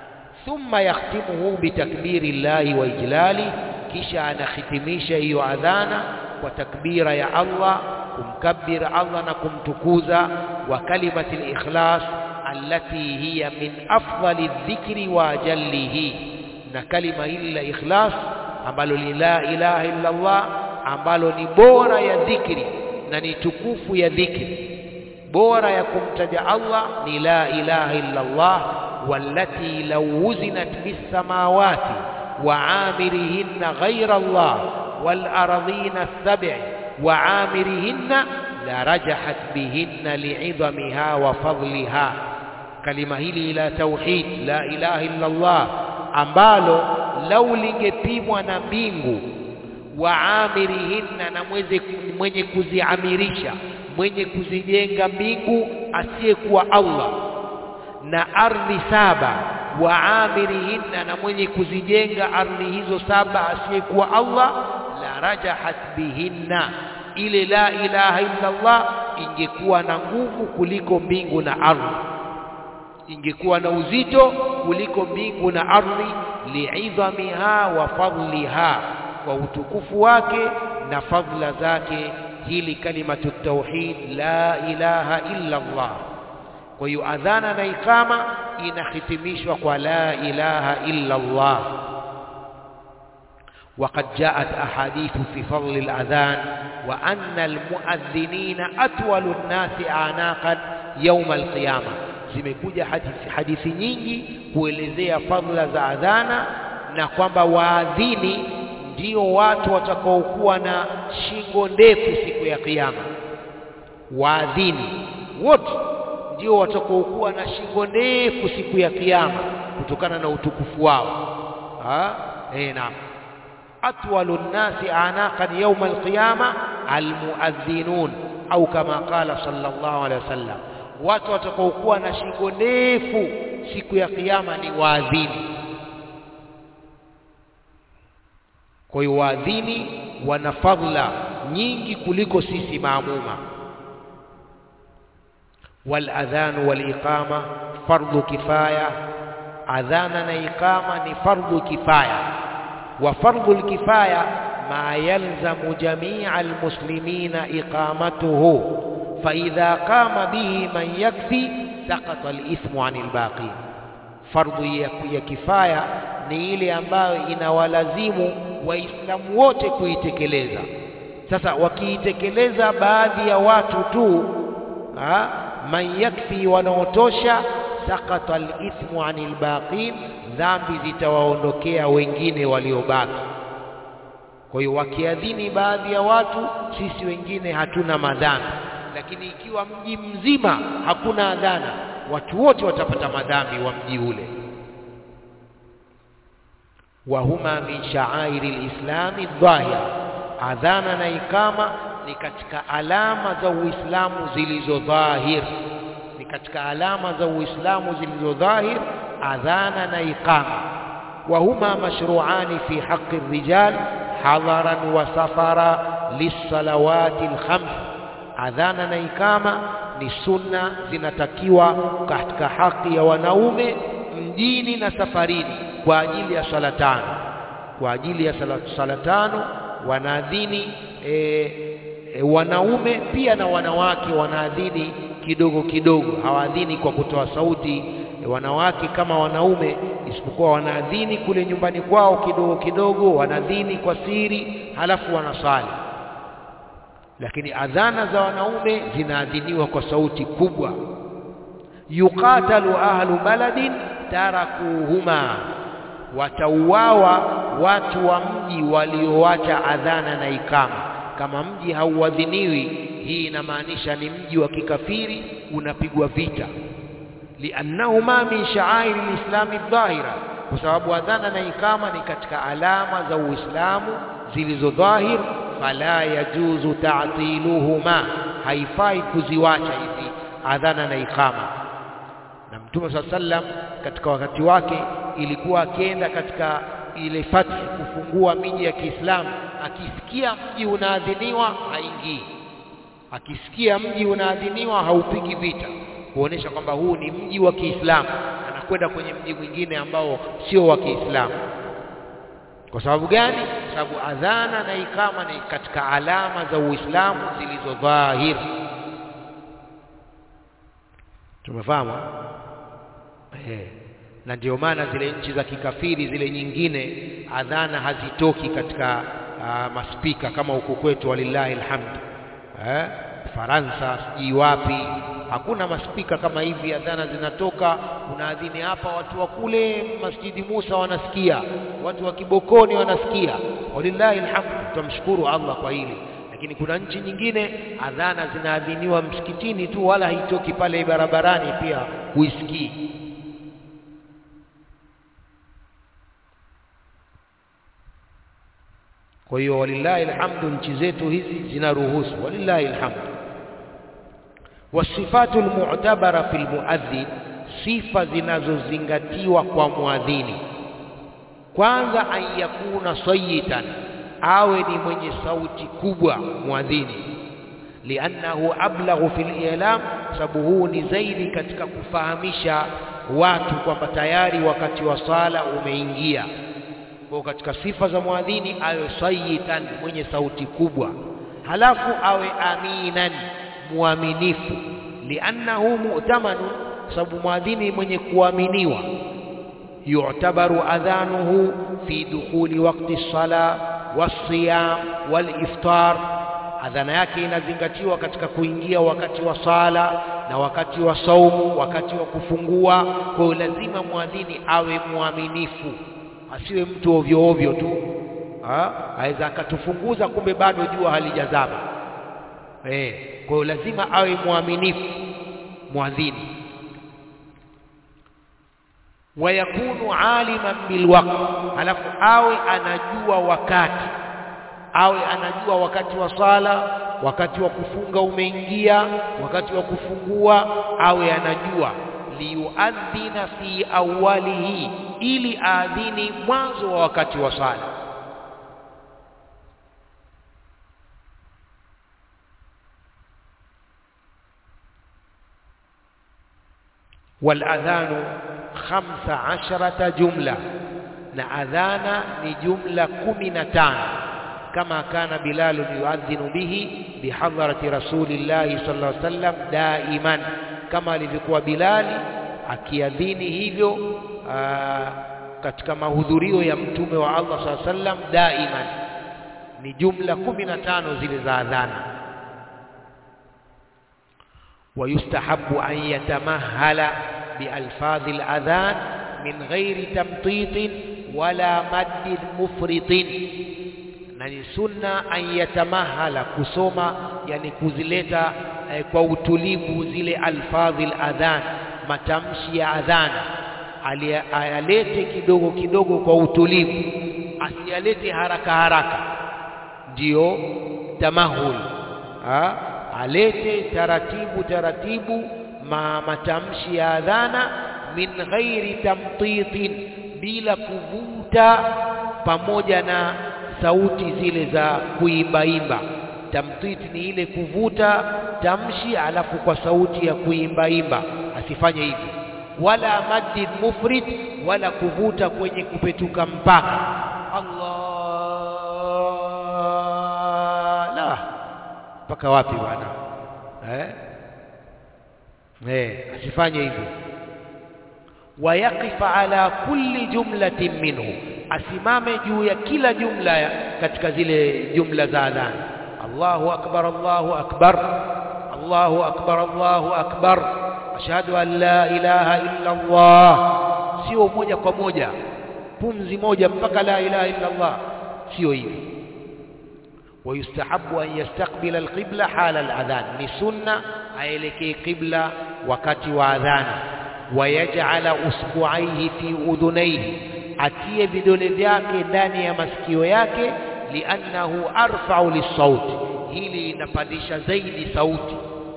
thumma yakhtimuhu bitakbiri llahi wa ijlali kisha anahitimisha hiyo adhana kwa takbira ya Allah kumkabir Allah na kumtukuza wa kalimati al-ikhlas allati hiya min afdali dhikri wa ajallihi na kalima hili la ikhlas ambalo ni la ilaha illa Allah ambalo ni bora ya dhikri na ni tukufu ya dhikri bora ya kumtaja Allah ni la ilaha illa Allah wallati law wuzinat bis samawati wa amirihinna ghayra Allah wal ardhina as-sab'i wa amirihinna la rajahat bihinna li'idhamiha wa fadliha kalima hili la tauhid la ilaha illa Allah ambalo lau lingepimwa na mbingu wa amirihinna na mweze mwenye kuziamirisha mwenye kuzijenga mbingu asiyekuwa Allah na ardhi saba wa amirihinna na mwenye kuzijenga ardhi hizo saba asiyekuwa Allah la rajahat bihinna ile la ilaha illa Allah ingekuwa na nguvu kuliko mbingu na ardhi ingekuwa na uzito kuliko mbingu na ardhi li'idhamiha wa fadliha kwa utukufu wake na fadla zake hili kalimatu tauhid la ilaha illa Allah kwa hiyo adhana na ikama inahitimishwa kwa la ilaha illa Allah وقد جاءت أحاديث في فضل الأذان وأن المؤذنين أطول الناس أعناقا يوم القيامة zimekuja hadithi, hadithi nyingi kuelezea fadhila za adhana na kwamba waadhini ndio watu watakaokuwa na shingo ndefu siku ya kiyama. Waadhini wote ndio watakaokuwa na shingo ndefu siku ya kiyama kutokana na utukufu wao. Ah, eh, naam. Atwalu nnasi anaqan yawma alqiyama almuadhinun au kama qala sallallahu alaihi wasallam watu watakaokuwa na shingo ndefu siku ya kiyama ni waadhini. Kwa hiyo waadhini wana fadhila nyingi kuliko sisi maamuma. Wal adhanu wal iqama fardhu kifaya, adhana na iqama ni fardhu kifaya. Wa fardhu kifaya ma yalzamu jamia almuslimina iqamatuhu فإذا قام به من يكفي سقط الإثم عن الباقي fardhu ya kifaya ni ile ambayo inawalazimu waislamu wote kuitekeleza sasa wakiitekeleza baadhi ya watu tu ha, man yakfi wanaotosha sakata alithmu anil baqin dhambi zitawaondokea wengine waliobaki kwa hiyo wakiadhini baadhi ya watu sisi wengine hatuna madhambi lakini ikiwa mji mzima hakuna adhana watu wote watapata madhambi wa mji ule wa huma min sha'airi lislami dhahira adhana na ikama ni katika alama za uislamu zilizo dhahir ni katika alama za uislamu zilizo dhahir adhana na ikama wa huma mashru'ani fi haqqi rijal hadaran wa safara lis-salawati al-khams adhana na ikama ni sunna zinatakiwa katika haki ya wanaume mjini na safarini kwa ajili ya sala tano kwa ajili ya sala, sala tano wanaadhini e, e, wanaume pia na wanawake wanaadhini kidogo kidogo hawaadhini kwa kutoa sauti e, wanawake kama wanaume isipokuwa wanaadhini kule nyumbani kwao kidogo kidogo wanaadhini kwa siri halafu wanasali lakini adhana za wanaume zinaadhiniwa kwa sauti kubwa yuqatalu ahlu baladin tarakuhuma watauawa watu wa mji walioacha adhana na ikama kama mji hauadhiniwi hii inamaanisha ni mji wa kikafiri unapigwa vita liannahuma min sha'airi lislami dhahira kwa sababu adhana na ikama ni katika alama za Uislamu zilizo dhahir fala yajuzu ta'tiluhuma haifai kuziwacha hizi adhana na ikama na mtume saa sallam katika wakati wake ilikuwa akienda katika ile fathi kufungua miji ya Kiislamu akisikia mji unaadhiniwa haingii akisikia mji unaadhiniwa haupigi vita kuonesha kwamba huu ni mji wa Kiislamu kwenda kwenye mji mwingine ambao sio wa Kiislamu. Kwa sababu gani? Kwa sababu adhana na ikama ni katika alama za Uislamu zilizo dhahiri. Tumefahamu eh? Na ndio maana zile nchi za kikafiri zile nyingine adhana hazitoki katika uh, maspika kama huku kwetu, walillahi alhamd eh? Faransa sijui wapi hakuna maspika kama hivi, adhana zinatoka, unaadhini hapa, watu wa kule Masjidi Musa wanasikia, watu wa Kibokoni wanasikia. Walillahi alhamd, tutamshukuru Allah kwa hili. Lakini kuna nchi nyingine adhana zinaadhiniwa msikitini tu, wala haitoki pale barabarani, pia huisikii. Kwa hiyo walillahi alhamdu, nchi zetu hizi zinaruhusu, walillahi alhamdu. Wasifatu almu'tabara fi almuadhdhin, sifa zinazozingatiwa kwa muadhini. Kwanza, an yakuna sayitan, awe ni mwenye sauti kubwa muadhini, liannahu ablaghu fi lilam, sababu huu ni zaidi katika kufahamisha watu kwamba tayari wakati wa sala umeingia. Kwa katika sifa za muadhini awe sayitan, mwenye sauti kubwa, halafu awe aminan muaminifu liannahu mu'tamanun, sababu mwadhini mwenye kuaminiwa. Yu'tabaru adhanuhu fi dukhuli waqti sala wasiyam waliftar, adhana yake inazingatiwa katika kuingia wakati wa sala na wakati wa saumu, wakati wa kufungua. Kwa hiyo lazima mwadhini awe mwaminifu, asiwe mtu ovyo ovyo tu, aweza akatufunguza kumbe bado jua halijazama. Eh, kwa hiyo lazima awe mwaminifu mwadhini. Wayakunu aliman bilwaqt, halafu awe anajua wakati, awe anajua wakati wa sala, wakati wa kufunga umeingia, wakati wa kufungua, awe anajua. Liyuadhina fi awwalihi, ili aadhini mwanzo wa wakati wa sala. waladhanu khamsa asharata jumla, na adhana ni jumla kumi na tano kama kana Bilalu yuadhinu bihi bihadharati rasulillahi sallallahu alaihi wasallam daiman, kama alivyokuwa Bilali akiadhini hivyo aa, katika mahudhurio ya mtume wa Allah sallallahu alaihi wasallam daiman. Ni jumla kumi na tano zile za adhana. ويستحب أن يتمهل بألفاظ الأذان من غير تمطيط ولا مد مفرط na ni sunna an yatamahala kusoma, yani kuzileta eh, kwa utulivu zile alfadhi aladhan, matamshi ya adhana ayalete kidogo kidogo kwa utulivu, asiyalete haraka haraka, ndiyo tamahul ha? alete taratibu taratibu ma matamshi ya adhana min ghairi tamtitin, bila kuvuta pamoja na sauti zile za kuimbaimba. Tamtit ni ile kuvuta tamshi alafu kwa sauti ya kuimbaimba, asifanye hivyo. Wala maddin mufrid, wala kuvuta kwenye kupetuka mpaka Allah la mpaka wapi bwana eh? Eh, asifanye hivyo. Wayaqifa ala kulli jumlatin minhu, asimame juu ya kila jumla katika zile jumla za adhana. Allahu akbar, Allahu akbar, Allahu akbar, Allahu akbar, ashhadu an la ilaha illa Allah. Sio moja kwa moja pumzi moja mpaka la ilaha illa Allah, sio hivyo wayustahabu an yastaqbila alqibla hala aladhan, ni sunna aelekee qibla wakati wa adhana. Wayaj'ala usbu'aihi fi udhunaihi, atie vidole vyake ndani ya masikio yake. Liannahu arfa'u lisauti, hili linapandisha zaidi sauti.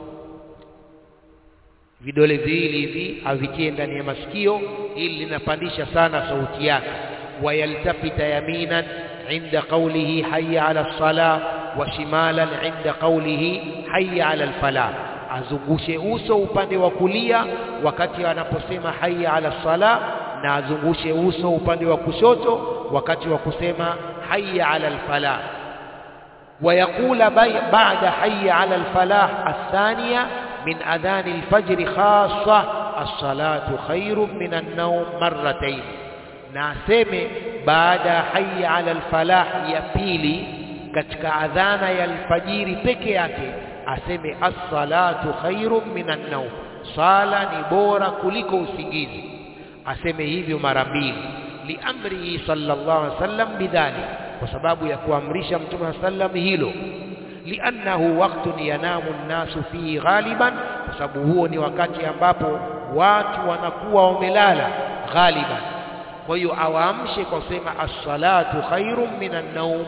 Vidole viwili hivi avitie ndani ya masikio, hili linapandisha sana sauti yake. Wayaltafita yaminan inda qawlihi hayya ala salah wa shimalan inda qawlihi hayya ala alfalah, azungushe uso upande wa kulia wakati anaposema hayya ala sala na azungushe uso upande wa kushoto wakati wa kusema hayya ala alfalah ويقول بعد حي على الفلاح الثانية من أذان الفجر خاصة الصلاة خير من النوم مرتين ناسمه بعد حي على الفلاح ya pili katika adhana ya alfajiri peke yake aseme as-salatu khairun minan nawm sala ni bora kuliko usingizi aseme hivyo mara mbili liamrihi sallallahu alaihi wasallam bidhalik kwa sababu ya kuamrisha mtume sallam hilo liannahu waqtun yanamu nnasu fihi ghaliban kwa sababu huo ni wakati ambapo watu wanakuwa wamelala ghaliban kwa hiyo awaamshe kwa kusema as-salatu khairun minan nawm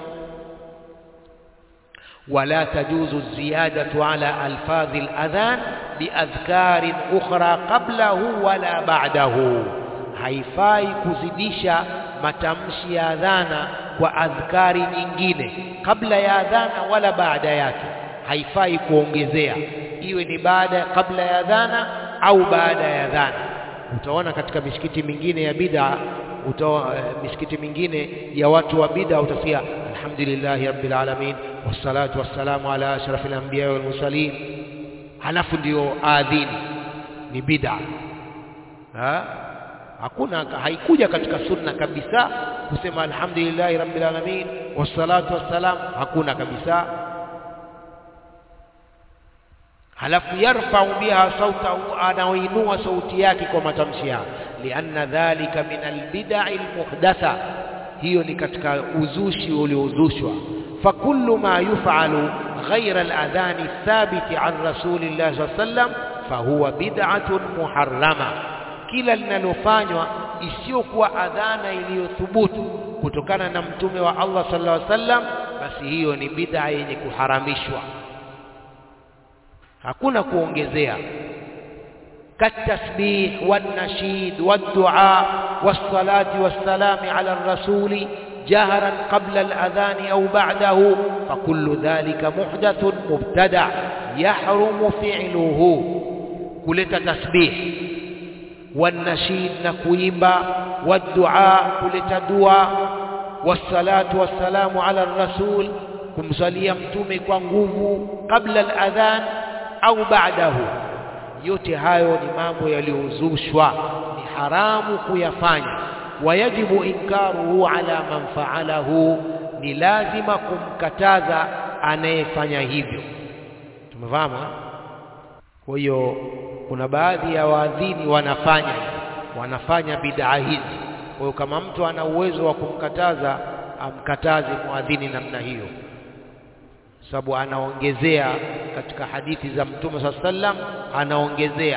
ولا تجوز الزيادة على ألفاظ الأذان بأذكار أخرى قبله ولا بعده haifai kuzidisha matamshi ya adhana kwa adhkari nyingine kabla ya adhana wala baada yake haifai kuongezea iwe ni baada kabla ya adhana au baada ya adhana utaona katika misikiti mingine ya bid'a utaona misikiti mingine ya watu wa bid'a utasikia alhamdulillahi rabbil alamin wassalatu wassalamu ala ashrafil anbiya wal mursalin halafu ndio adhini ni bid'a ha hakuna haikuja katika sunna kabisa kusema alhamdulillahi rabbil alamin wassalatu wassalam hakuna kabisa halafu yarfau biha sautahu anaoinua sauti yake kwa matamshi yake lianna dhalika min albidai almuhdatha hiyo ni katika uzushi uliozushwa fakullu ma yufalu ghaira aladhani thabiti an rasulillahi sallallahu alayhi wasallam fahuwa bid'atun muharrama kila linalofanywa isiyokuwa adhana iliyothubutu kutokana na mtume wa Allah sallallahu alaihi wasallam basi hiyo ni bid'a yenye kuharamishwa hakuna kuongezea katasbih wanashid waddu'a wassalati wassalami ala rasuli جهرا قبل الأذان أو بعده فكل ذلك محدث مبتدع يحرم فعله كلت تسبيح والنشيد نكويمبا والدعاء كلت دعاء والصلاة والسلام على الرسول kumsalia mtume kwa nguvu kabla al-adhan au ba'dahu yote hayo ni mambo yaliyozushwa ni haramu kuyafanya wayajibu inkaruhu ala man fa'alahu ni lazima kumkataza anayefanya hivyo tumefahamu kwa hiyo kuna baadhi ya waadhini wanafanya wanafanya bid'a hizi kwa hiyo kama mtu ana uwezo wa kumkataza amkataze muadhini namna hiyo sababu anaongezea katika hadithi za mtume saa sallam anaongezea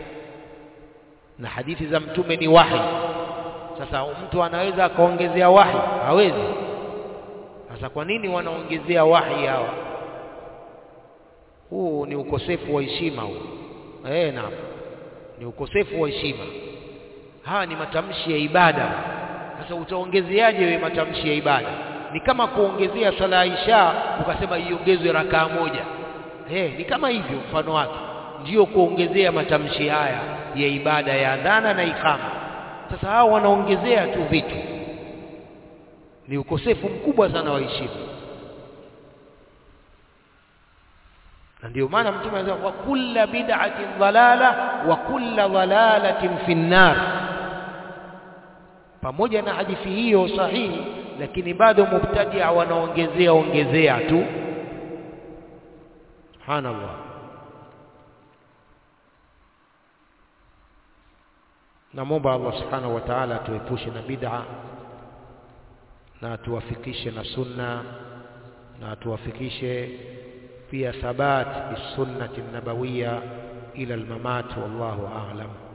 na hadithi za mtume ni wahi sasa mtu anaweza akaongezea wahi hawezi sasa kwa nini wanaongezea wahi hawa huu ni ukosefu wa heshima huu eh naam ni ukosefu wa heshima haya ni matamshi ya ibada sasa utaongezeaje wewe matamshi ya ibada ni kama kuongezea sala ya isha ukasema iongezwe rakaa moja eh ni kama hivyo mfano wake ndiyo kuongezea matamshi haya ya ibada ya adhana na ikama sasa hao wanaongezea tu vitu ni ukosefu mkubwa sana wa heshima na ndio maana mtume anasema wa kulla bid'atin dhalala wa kulla dhalalatin fi nar pamoja na hadithi hiyo sahihi lakini bado mubtadia wanaongezea ongezea tu subhanallah namwomba Allah subhanahu wa ta'ala atuepushe na bid'a na atuwafikishe na sunna na atuwafikishe pia thabat bisunnati nabawiyya ila almamat wallahu a'lam